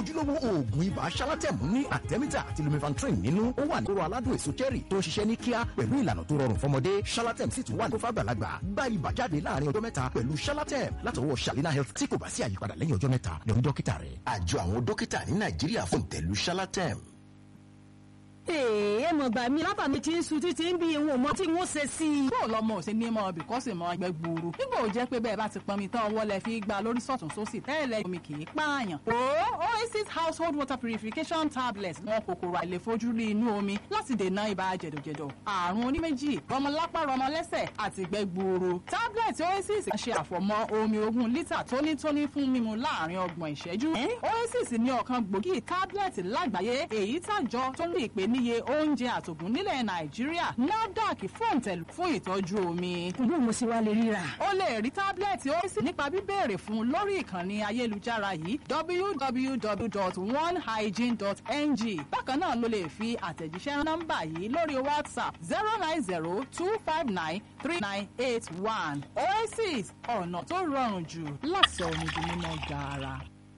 ojúlówó oògùn ibà ṣálátẹ̀mù ní àtẹ́mítà àti lumifantrin nínú ó wà ní kóró aládùn èso cherry tó ń ṣiṣẹ́ ní kíá pẹ̀lú ìlànà tó rọrùn fọmọdé ṣálátẹ̀m sì tún wà ní fàgbàlagbà gba ibà jáde láàrin ọjọ́ mẹ́ta pẹ̀lú ṣálátẹ̀m látọwọ́ shalina health tí kò bá sí àyípadà lẹ́yìn ọjọ́ mẹ́ta lọ rí dókítà rẹ̀ àjọ àwọn dókítà ní nàìjíríà fún ìtẹ̀lú ṣálátẹ̀m èè mọ̀ gbà mí lábàá mi ti ń sun títí ń bí ìwọ̀n mọ́ tí wọ́n ṣe sí i. kó lọmọ òsè ní mọ bìkọ́sì mọ ẹgbẹ́ gbòòrò nígbà ò jẹ́ pé bẹ́ẹ̀ bá ti pọnmi tán ọwọ́ lẹ fi gba lórí sọ̀tún sósì tẹ́lẹ̀ omi kì í pààyàn. o oasis household water purification tablets wọn kòkòrò àìlèfojúrí inú omi láti dènà ibà jẹ̀dọ̀jẹ̀dọ̀ àrùn oníméjì rọmọlápá rọmọlẹ́sẹ̀ àti ìgbẹ́ gbòòrò tablet oasis ṣe àfọ̀mọ́ omi ogún lítà tónítóní fún mímu láàrin ọgbọ̀n ìṣẹ́jú. oasis ní ọ̀kan gbòógì tablet lágbàáyé èyí tàjọ tó ní ìpè níye oúnjẹ àtògùn nílẹ̀ nàìjíríà nafdac fòǹtẹ̀lù fún ìtọ́jú omi. ìlú mo sì wá lè ríra. o lè rí tábìlẹ̀tì oríṣi nípa bíbéèrè fún lórí ìkànnì ayélujára yìí www.onehygiene.ng bákan náà ló lè fi àtẹ̀jíṣẹ́ nọ́mbà yìí lórí whatsapp zero nine zero two five nine three nine eight one oasis ọ̀nà tó rọrùn jù láti sọ omi di mímọ́ gaara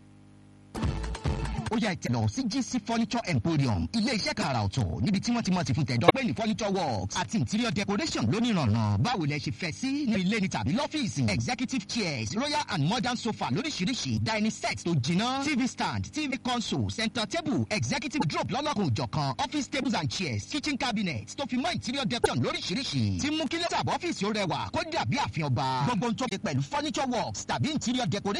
ó yá ìtẹ̀lọ̀ sí gc furniture emporium ilé iṣẹ́ kan àrà ọ̀tọ̀ níbi tí wọ́n ti mọ̀ sí fún tẹ̀dọ́ pé ní furniture works àti interior decoration lónìrànà báwo lẹ ṣe fẹ́ sí ní ilé ni tàbí lọ́fíìsì executive chairs royal and modern sofa lóríṣiríṣi dining set tó jiná tv stand tv console center table executive drop lọ́lọ́kùn òjọ̀kan office tables and chairs kitchen cabinets tó fi mọ́ interior decoration lóríṣiríṣi tí mú kí lẹ́tà ọ́fíìsì ó rẹwà kó dàbí àfihàn ọba gbogbo ń tó ṣe pẹ̀lú furniture works tàbí interior decoration